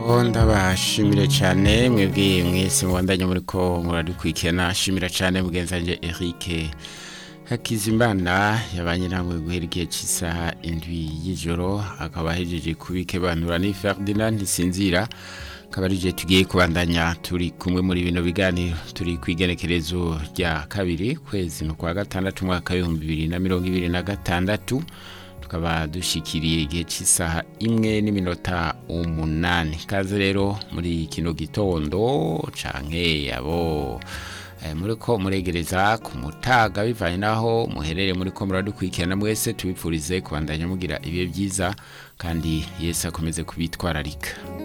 ndabashimire cyane mwebwe mwese mubandanye muri ko muradukurikirana shimira cyane mugenzi wanjye Eric Hakizimana yabanye namwe guhera igihe cy'isaha indwi y'ijoro akaba ahejeje kubikebanura ni Ferdinand Ntisinzira akaba ari tugiye kubandanya turi kumwe muri bino biganiro turi ku igenekerezo rya kabiri kwezi no kwa gatandatu umwaka w'ibihumbi bibiri na mirongo ibiri na gatandatu tukaba dushikiriye igihe cy'isaha imwe n'iminota umunani kaze rero muri kino gitondo canke abo muri ko muregereza ku mutaga bivanye naho muherere muri ko muradukurikirana mwese tubipfurize kubandanya mugira ibihe byiza kandi yesu akomeze kubitwararika